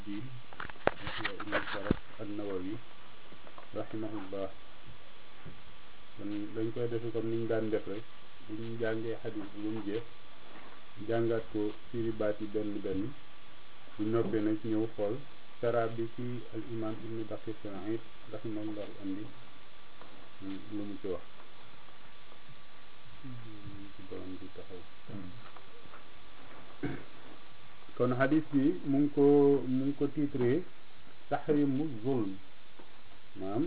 الدين يحيى بن شرف النووي rahimahullah kon dañ koy defe comme niñ daan def rek bu ñu jàngee xadis bi ba mu jeex jàngaat ko firi baat yi benn benn bu noppee nag ñëw xool sara bi ci al imam ibnu daqiq al-Iid rahimahullahu andi lu mu ci wax ci borom bi taxaw kon xadis bi mu ngi ko mu ngi ko titré taxrimu zulm maanaam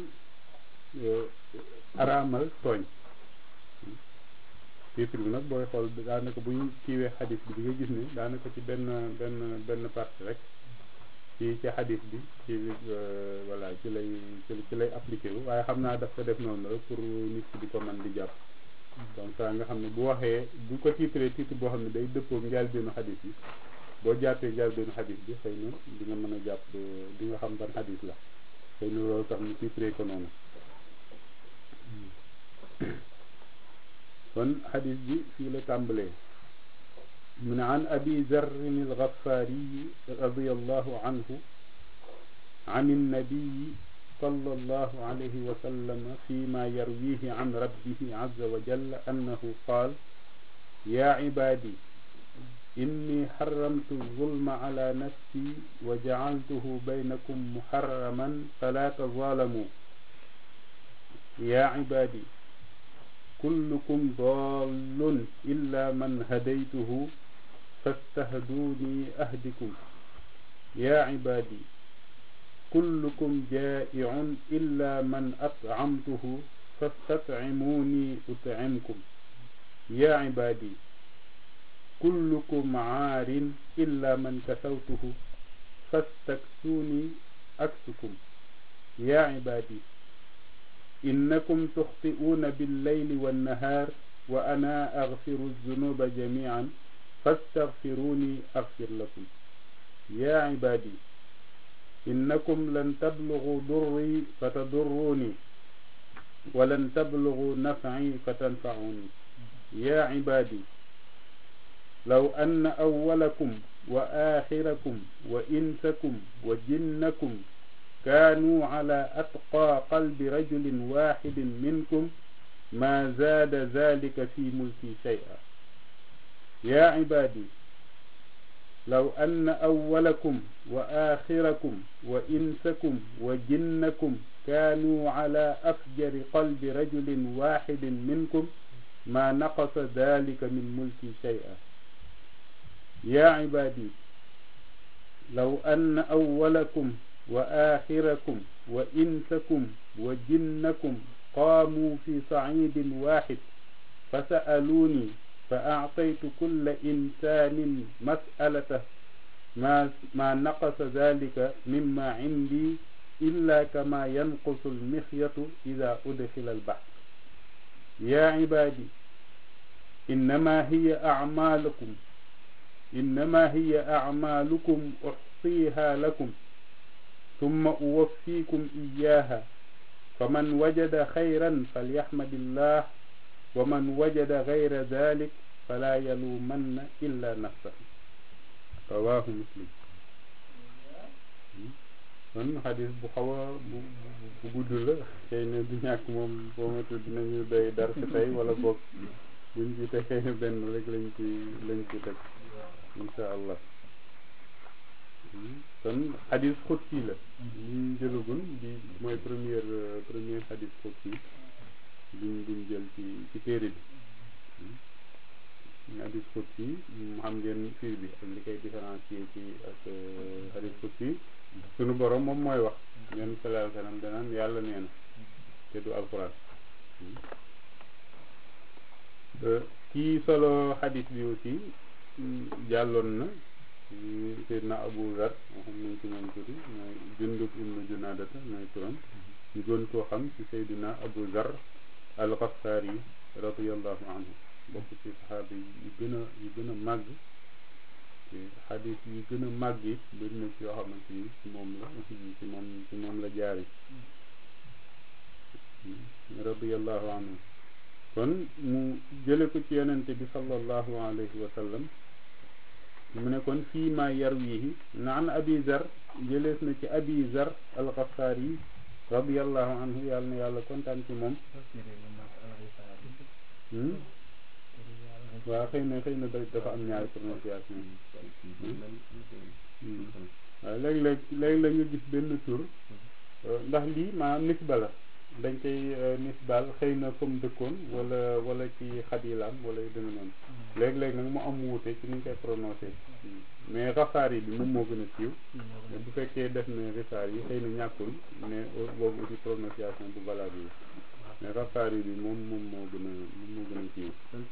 araamal tooñ titre bi nag booy xool daanaka bu ñu kiiwee xadis bi di nga gis ne daanaka ci benn benn benn partie rek ci ci xadis bi ci voilà ci lay ci lay appliqué wu waaye xam naa daf ko def noonu rek pour nit ki di ko mën di jàpp donc ça nga xam ne bu waxee bu ko titré titre boo xam ne day dëppoo njëlbéenu xadis bi boo jàppee njëlbéenu xadis bi xëy na di nga mën a jàpp di nga xam ban xadis la xëy na loolu tax ñu titré ko noonu kon xadis bi fii la tàmbalee mu ne an abi zarrin algafaariyi radiallahu anhu an annabiyi صلى الله عليه وسلم فيما يرويه عن ربه عز وجل أنه قال يا عبادي إني حرمت الظلم على نفسي وجعلته بينكم محرما فلا تظالموا يا عبادي كلكم ضال إلا من هديته فاستهدوني أهدكم يا عبادي كلكم جائع إلا من أطعمته فاستطعموني أطعمكم يا عبادي كلكم عار إلا من كسوته فاستكسوني أكسكم يا عبادي إنكم تخطئون بالليل والنهار وأنا أغفر الذنوب جميعا فاستغفروني أغفر لكم يا عبادي إنكم لن تبلغوا ضري فتضروني ولن تبلغوا نفعي فتنفعوني يا عبادي لو أن أولكم وآخركم وإنسكم وجنكم كانوا على أتقى قلب رجل واحد منكم ما زاد ذلك في ملكي شيئا يا عبادي لو أن أولكم وآخركم وإنسكم وجنكم كانوا على أفجر قلب رجل واحد منكم ما نقص ذلك من ملكي شيئا يا عبادي لو أن أولكم وآخركم وإنسكم وجنكم قاموا في صعيد واحد فسألوني فأعطيت كل إنسان مسألته ما, ما نقص ذلك مما عندي إلا كما ينقص المخيط إذا أدخل البحر يا عبادي إنما هي أعمالكم إنما هي أعمالكم أحصيها لكم ثم أوفيكم إياها فمن وجد خيرا فليحمد الله ومن وجد غير ذلك فلا يلومن إلا نفسه رواه مسلم kon xadis bu xaw a bu bu gudd la xëy na du ñàkk moom boo matul dinañu doy dar si tey wala boog buñ ci te xëy na benn rek lañ ci lañ ci teg insha allah kon xadis xutsi la liñ jëlagun bi mooy première première xadis xutsi biñ biñ jël ci ci téere bi xadis xutsi xam ngeen fii bi ak li koy différencier ci ak xadis xutsi sunu borom moom mooy wax ngeen sallallahu alayhi wa sallam danaan yàlla nee na te du alquran kii solo xadis bi aussi jàlloon na Seydina Abu Zar moo xam nañ ci moom tuuti mooy Jundub ibnu Junaadata mooy turam ñu gën koo xam ci Seydina Abu Zar al-Ghaffaari radiyallahu anhu bokk ci saxaaba yi gën a yu gën a màgg xadis yi gën a màgg it bëri na ci yoo xamante ni ci moom la ci moom ci moom la jaari radiyallahu anhu kon mu jële ko ci yonente bi sallallahu alayhi wa sallam mu ne kon fii ma yarwihi naan abi zar jëlees na ci abi zar alxafaar yi radiallahu anhu yàlla na yàlla kontaan ci moom waaw xëy na xëy na dafa am ñaari prononciation waaw léeg-léeg léeg-léeg nga gis benn tur ndax lii maanaam nisba la dañ koy nisbal xëy na comme dëkkoon wala wala ci xadilaam wala yu demee noonu léeg-léeg nag mu am wuute ci ni ñu koy prononcé mais rafaar yi bi moom moo gën a siiw bu fekkee def na rifaar yi xëy na ñàkkul mais boobu aussi prononciation bu valable yi mais rafaar yi bi moom moom moo gën a moom moo gën a siiw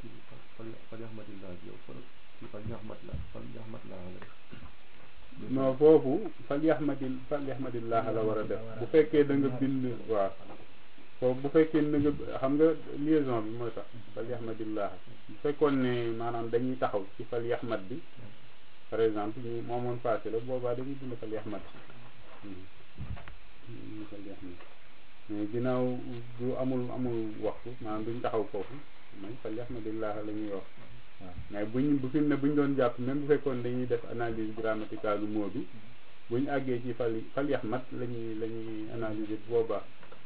non foofu fal yaxmadil fal yaxmadillah la war a def bu fekkee da nga bind waaw foofu bu fekkee da nga xam nga liaison bi mooy tax fal yaxmadillah bu fekkoon ne maanaam dañuy taxaw ci fal yaxmad bi par exemple ñu moomoon passé la boobaa dañuy bind fal yaxmad fal yaxmad mais ginnaaw du amul amul waxtu maanaam duñ taxaw foofu mooy fal yaxmadillah la ñuy wax waaw mais buñ bu fi mu ne buñ doon jàpp même bu fekkoon dañuy def analyse grammaticale mot bi buñ àggee ci fal fal yaxmat la ñuy la ñuy analyser boobaa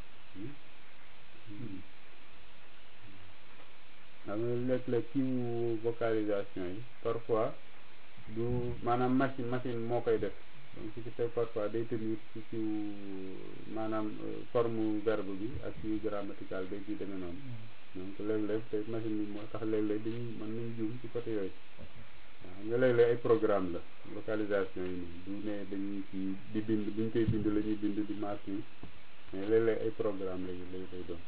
xam nga léeg-léeg kiiwu vocalisation yi parfois du maanaam machine machine moo koy def donc ce qui fait parfois day tenir ci kiiwu maanaam forme verbe bi ak kiiwu grammatical day ci demee noonu donc léeg-léeg te machine bi moo tax léeg-léeg dañuy mën nañ juum ci côté yooyu waaw nga léeg-léeg ay programme la localisation yi nii du ne dañuy ci di bind buñ koy bind la ñuy bind di maas nii mais léeg-léeg ay programme lay lay lay doon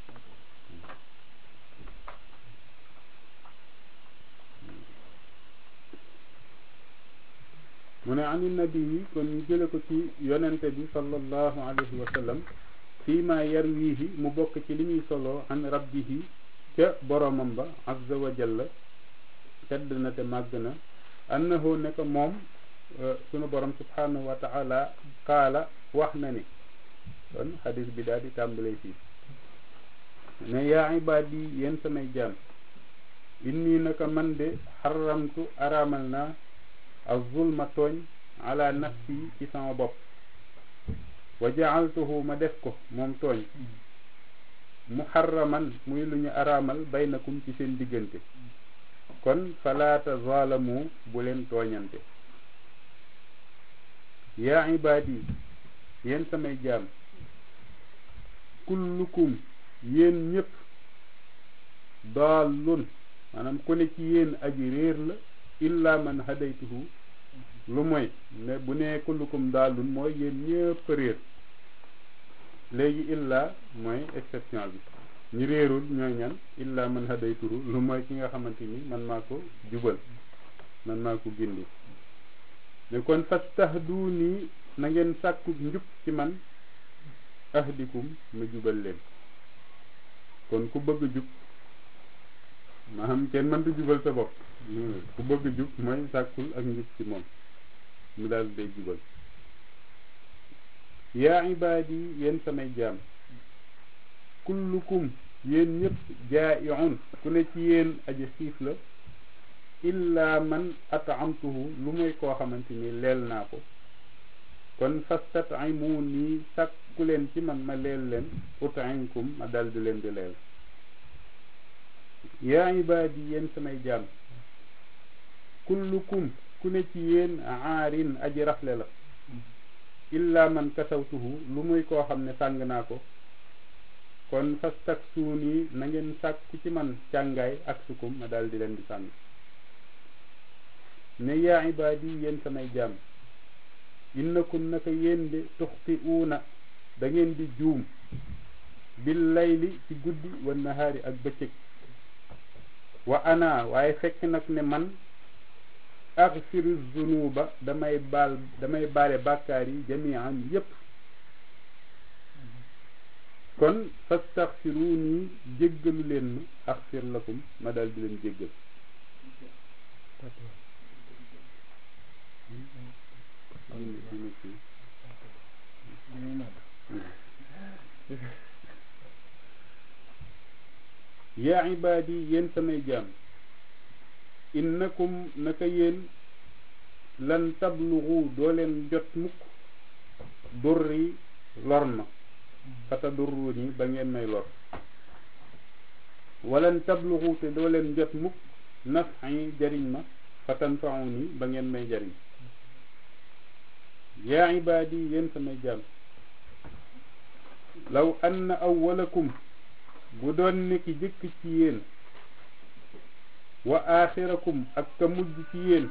mu ne ani nabi yi kon ñu jële ko ci yonente bi sallallahu alayhi wa sallam fii ma yarwihi mu bokk ci li ñuy soloo an rabbihi ca boromam ba azza wa jalla tedd na te màgg na annahu ne ko moom sunu borom subhanahu wa taala qaala wax na ni kon xadis bi daal di tàmbalee fii ne yaa ibaadi yéen samay jaam inni naka man de xaramtu araamal naa azulma tooñ ala nafsi ci sama bopp wa jaaltuhu ma def ko moom tooñ muharraman muy lu ñu araamal baynakum ci seen diggante kon fala tazaalamu bu leen tooñante yaa ibaadi yéen samay jaam kullukum yéen ñëpp daallun maanaam ku ne ci yéen aji réer la illa man hadaytuhu lu mooy ne bu nee kullukum daallun mooy yéen ñëpp réer léegi illa mooy exception bi ñi réerul ñooy ñan illa man hadaytuhu lu mooy ki nga xamante ni man maa ko jubal man maa ko gindi ne kon fastahduni na ngeen sàkku njub ci man ahdikum ma jubal leen kon ku bëgg jub maanaam kenn mënta jubal sa bopp ku bëgg jub mooy sàkkul ak njub ci moom mu daal day jubal yaa ibaadi yéen samay jaam kullukum yéen ñëpp jaa'iun ku ne ci yéen aji xiif la illa man at'amtuhu lu muy koo xamante ni leel naa ko kon fastat'imuni sàkku leen ci man ma leel leen ut'imkum ma dal di leen di leel yaa ibaadi yéen samay jaam kullukum ku ne ci yéen aarin aji rafle la illa man kasawtuhu lu muy koo xam ne sàng naa ko kon fastaksuuni na ngeen sàkku ci man càngaay ak sukum ma dal di leen di sàng ne yaa ibaadi yéen samay jaam innakum naka yéen de tuxtiuuna da ngeen di juum bil layli ci guddi wa nahaari ak bëccëg wa ana waaye fekk nag ne man axfiru zunuba damay baal damay baale bàkkaar yi jamian yépp kon fastaxfiruuni jéggalu leen ma axfir lakum ma dal di leen jéggal yaa ibaadi yéen samay jaam innakum naka yéen lan tablugu doo leen jot mukk durri lor ma fata durru ni ba ngeen may lor walan tablugu te doo leen jot mukk naf'i jariñ ma fatanfa'u ni ba ngeen may jariñ yaa ibaadi yéen samay jaam law anna awwalakum bu doon ne ki jëkk ci yéen wa aaxirakum ak ka mujj ci yéen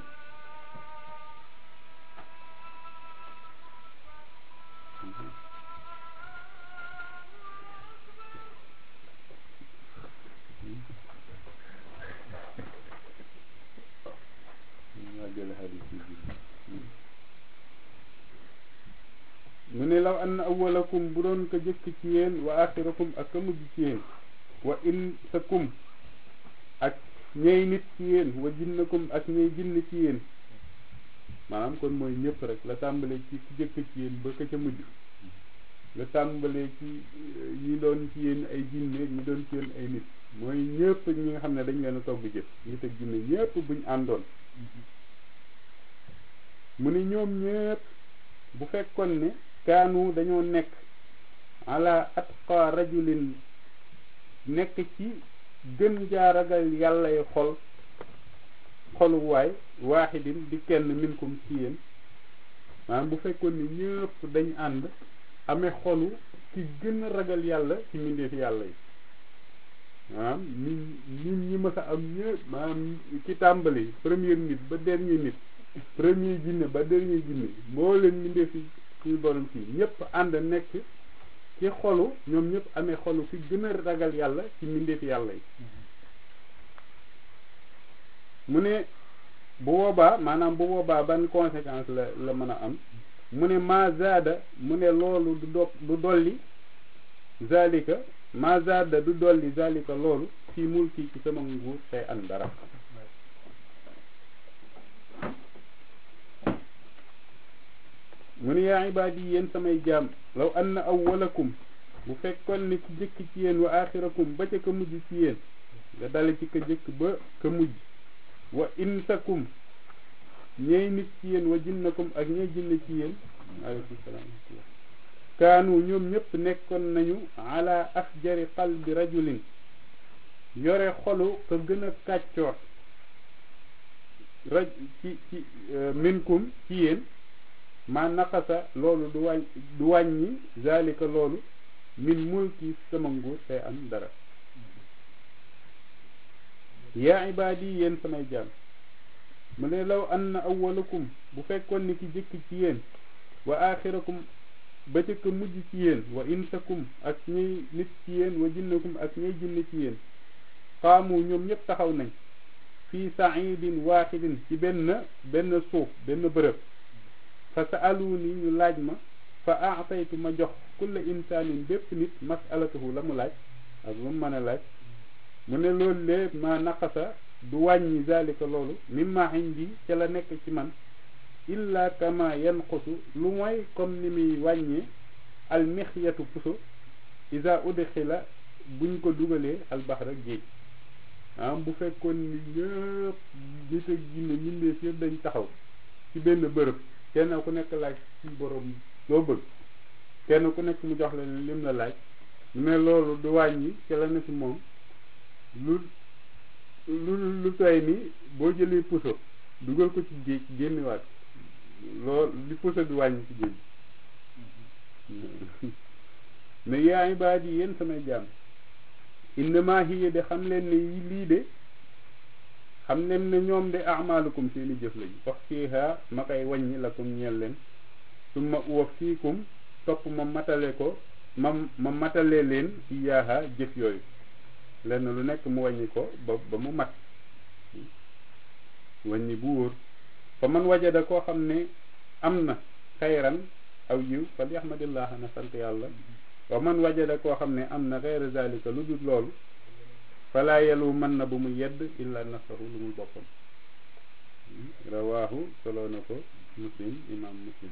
mu ne law anna awwalakum bu doon ko jëkk ci yéen wa axirakum ak ka mujj ci yéen wa insakum ak ñey nit ci yéen wa jinnakum ak ñey jinn ci yéen maanaam kon mooy ñëpp rek la tàmbalee ci ki jëkk ci yéen ba ka ca mujj la tàmbalee ci ñi doon ci yéen ay jinne ñi doon ci yéen ay nit mooy ñëpp ñi nga xam ne dañ leen a togg jëf nit ak jinne ñëpp buñ àndoon mu ne ñoom ñëpp bu fekkoon ne kaanu dañoo nekk ala atqa rajulin nekk ci gën jaaragal yàllay xol xoluwaay waaxidin di kenn minkum ci yéen maanaam bu fekkoon ni ñëpp dañ ànd amee xolu ki gën a ragal yàlla ci mbindeefi yàlla yi maanaam nit nit ñi mës a am ñëpp maanaam ci tàmbali première nit ba dernier nit premier jinne ba dernier jinne moo leen mbindeefi suñu borom ci ñëpp ànd nekk ci xolu ñoom ñëpp amee xolu ki gën a ragal yàlla ci mbindeefi yàlla yi mu ne bu boobaa maanaam bu boobaa ban conséquence la la mën a am mu ne ma zaada mu ne loolu du do du dolli zalika ma zaada du dolli zalika loolu fii mulki ci sama nguur tey an dara mu ne yaa ibaadi yéen samay jaam law anna awwalakum bu fekkoon ne ki jëkk ci yéen wa axirakum ba ca ka mujj ci yéen nga dale ci ka jëkk ba ka mujj wa insakum ñey nit ci yéen wa jinnakum ak ñey jinne ci yéen aleykum salaam kaanu ñoom ñëpp nekkoon nañu ala afjari qalbi rajulin yore xolu ka gën a kàccoor raj ci ci minkum ci yéen ma naqasa loolu du wàññ du wàññi zalika loolu min mulki sama nguur tey am dara yaa ibaadi yéen samay jaam mu ne law anna awwalakum bu fekkoon ni ki jëkk ci yéen wa axirakum ba jëkk mujj ci yéen wa insakum ak ñuy nit ci yéen wa jinnakum ak ñuy jinne ci yéen xaamu ñoom ñëpp taxaw nañ fii saidin waaxidin ci benn benn suuf benn bërëb fa sa'aluni ñu laaj ma fa aataytu ma jox kulla insaanin bépp nit masalatahu la mu laaj ak lu mu mën a laaj mu ne loolu lee ma naqasa du wàññi zalika loolu mimma indi ca la nekk ci man illa kama yanqusu lu mooy comme ni muy wàññee almixyatu puso isa udxila buñ ko dugalee albaxra géej am bu fekkoon ni ñëpp nit ak jinne mbindeef yëpp dañ taxaw ci benn bërëb kenn ku nekk laaj ci borom loo bëgg kenn ku nekk mu jox la lim la laaj mais loolu du wàññi ca la ne ci moom lu lu lu toy ni boo jëlee puso dugal ko ci géej génnewaat loolu li puso bi wàññi ci géej mais yaa ibaadi yéen samay jaam innama hiya de xam leen ne yi lii de xam leen ne ñoom de amaalukum seeni jëf lañu wax fiiha ma koy wàññi lakum ñeel leen summa uwaf fiikum topp ma matale ko ma ma matale leen iyaaha jëf yooyu lenn lu nekk mu wàññi ko ba ba mu mat wàññi bu wóor fa man wajada koo xam ne am na xayran aw yiw fal yaxmadillah na sant yàlla wa man wajada koo xam ne am na xayra zalika lu dul loolu falaa yelu mën na bu mu yedd illa nasaru lu mu boppam rawaahu solo na ko muslim imam muslim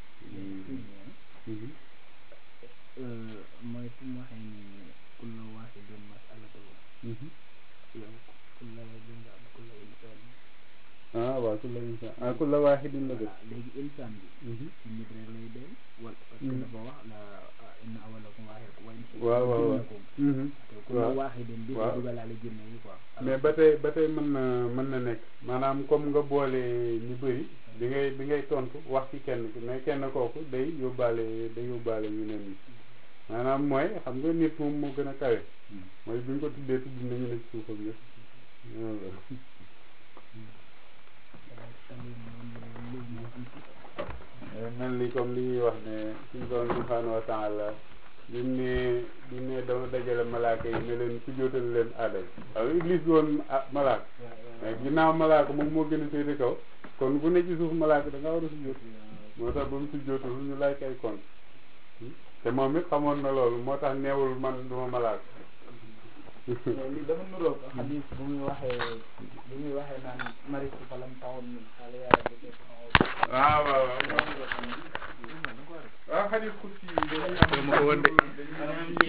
mooy fu mu waxee ni kulla waaxidin masalatahu yow kulla jinga kulla insaan ah waaw kulla insaan ah kulla waahidin la def voilà léegi insaan bi ci nit rek lay doon wala parce que dafa wax la inna awwalakum waahid wa in waaw waaw waaw jinnakum te kulla waahidin bi waaw. dugalaale jinne yi quoi mais ba tey ba tey mën na mën na nekk maanaam comme nga boole ñu bëri bi ngay bi ngay tontu wax ci kenn ki mais kenn kooku day yóbbaale day yóbbaale ñu ne nii maanaam mooy xam nga nit moom moo gën a kawe mooy bi ñu ko tuddee tudd nañu ne ci suufam yëpp loolu la. mel ni comme li ñuy wax ne suñu borom subhanahu wa taala bi mu ne bi mu ne dama dajale malaaka yi ne leen sujjóotal leen aadama waaw iblis bi woon ah malaaka mais ginnaaw malaaka moom moo gën a féete kaw kon ku ne ci suuf malaaka da nga war a sujjóot moo tax ba mu sujjóotul ñu lay kay kon te moom it xamoon na loolu moo tax neewul man duma malaaka li dafa nuroog xadis bu muy waxee bu muy waxee naan maritu falam tawoon min xale yàlla bi def waaw waaw waaw waaw xadis kursi yi dañuy am ma ko woon de.